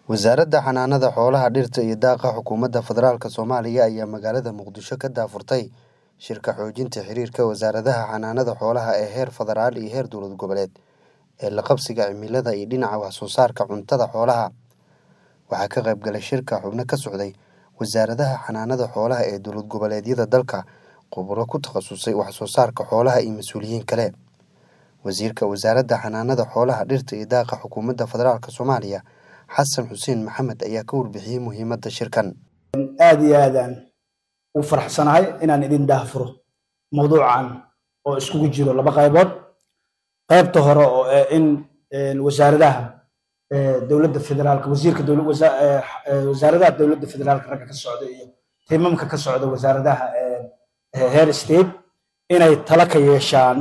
wasaaradda xanaanada xoolaha dhirta iyo daaqa xukuumadda federaalk soomaaliya ayaa magaalada muqdisho ka daafurtay shirka xoojinta xiriirka wasaaradaha xanaanada xoolaha ee heer federaal iyo heer dowlad goboleed ee la qabsiga cimilada iyo dhinaca wax soo saarka cuntada xoolaha waxaa ka qayb galay shirka xubno ka socday wasaaradaha xanaanada xoolaha ee dowlad goboleedyada dalka khuburo ku takhasusay wax soo saarka xoolaha iyo mas-uuliyiin kale wasiirka wasaaradda xanaanada xoolaha dhirta iyo daaqa xukuumadda federaalk soomaaliya xasan xuseen maxamed ayaa ka warbixiyey muhiimadda shirkan aada iyo aadaan u faraxsanahay inaan idin daahfuro mawduucan oo iskugu jiro laba qaybood qaybta hore oo in wasaaradaha dowladda federaalka wasiirka wasaaradaha dowladda federaalka ragga ka socda iyo tiimamka ka socda wasaaradaha heer state inay tala ka yeeshaan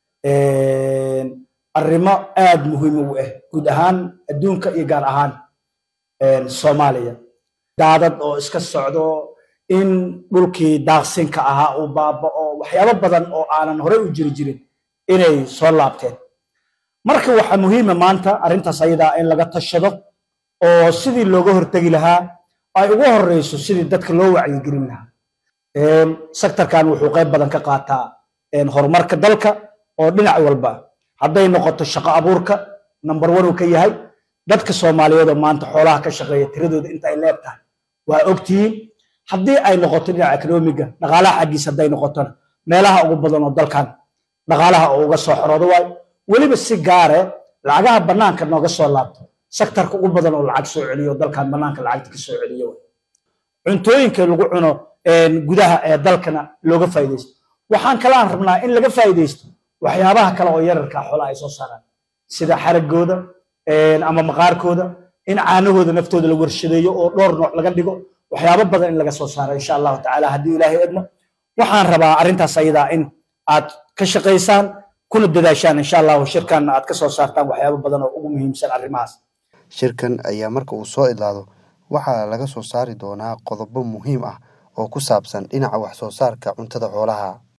arrimo aada muhiim u ah guud ahaan adduunka iyo gaar ahaan soomaaliya daadad oo iska socdo in dhulkii daaqsinka ahaa uu baaba'o waxyaabo badan oo aanan horey u jiri jirin inay soo laabteen marka waxaa muhiima maanta arrintaas ayadaa in laga tashado oo sidii looga hortegi lahaa ay ugu horeyso sidii dadka loo wacyigelin lahaa sektorkan wuxuu qayb badan ka qaataa horumarka dalka oo dhinac walba hadday noqoto shaqo abuurka number one uu ka yahay dadka soomaaliyeed oo maanta xoolaha ka shaqeeya tiradooda inta ay leeb tahay waa ogtihiin haddii ay noqoto dhinaca economiga dhaqaalaha xaggiisa hadday noqotona meelaha ugu badan oo dalkan dhaqaalaha oo uga soo xoroodo waayo weliba si gaare lacagaha bannaanka nooga soo laabto sektarka ugu badan oo lacag soo celiyo dalkan bannaanka lacagta ka soo celiyo cuntooyinka lagu cuno gudaha ee dalkana looga faa'iidaysto waxaan kalaan rabnaa in laga faa'iidaysto waxyaabaha kale oo yararka xoolaha ay soo saaraan sida xaragooda ama maqaarkooda in caanahooda naftooda la warshadeeyo oo dhowr nooc laga dhigo waxyaabo badan in laga soo saaro insha allahu tacaala haddii ilaahay edmo waxaan rabaa arrintaas ayadaa in aad ka shaqaysaan kuna dadaashaan insha allahu shirkanna aad ka soo saartaan waxyaabo badan oo ugu muhiimsan arrimahaas shirkan ayaa marka uu soo idlaado waxaa laga soo saari doonaa qodobo muhiim ah oo ku saabsan dhinaca wax soo saarka cuntada xoolaha